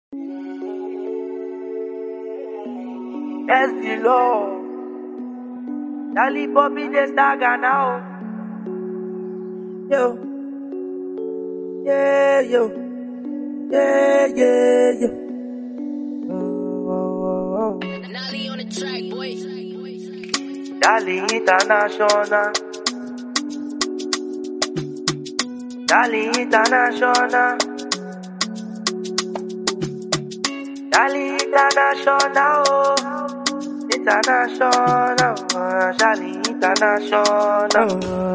Yes, the Lord. Dali Bobby de Staga now. Yo. Yeah, yo. Yeah, yeah, yo. Oh, oh, oh. Nolly on the track, boy. Dali International. Dali International. Dali International. Oh. International. uh, Dali International.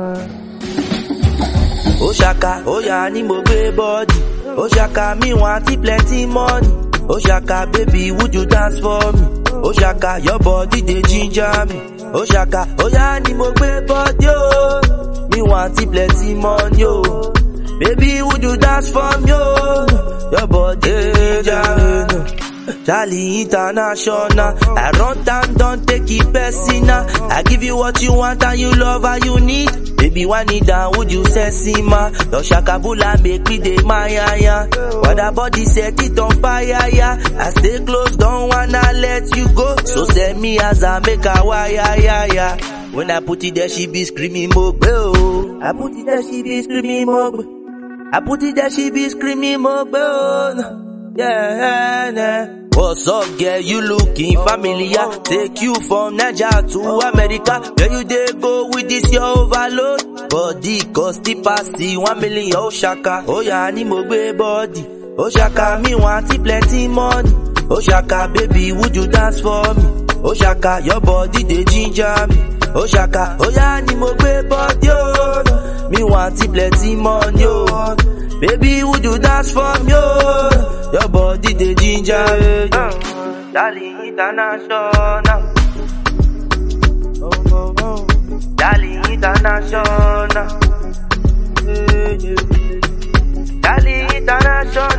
Oshaka, oya ni mo gbé bọ́ọ̀dì. Oshaka, me want it plenty money. Oshaka, baby, would you dance for me? Oshaka, your body dey ginger me. Oshaka, oya ni mo gbé bọ́ọ̀dì o. Me want it plenty money o. Baby, would you dance for me o? Your body dey ginger me. Charlie International. I run down, don't take it personal. I give you what you want and you love and you need. Baby, one need down, would you sexy ma? Your shakabula make me dey my ya ya. What that body set it on fire ya. I stay close, don't wanna let you go. So send me as I make a wire ya ya. When I put it there, she be screaming mogbe oh. I put it there, she be screaming mogbe. I put it there, she be screaming mogbe oh. Yeah, yeah. What's up, girl? You looking familiar? Take you from Niger to America. Where you dey go with this your overload? Body cost the past the one million. Oh shaka, oh yeah, ni mo gbé body. Oh shaka, me want it plenty money. Oh shaka, baby, would you dance for me? Oh shaka, your body dey ginger me. Oh shaka, oh yeah, ni mo gbé body oh. Me want it plenty money oh. Baby, would you dance for me? Oh? Your body the ginger. Uh, Darling international. Oh, oh, oh. Darling international. Yeah, yeah. Darling international.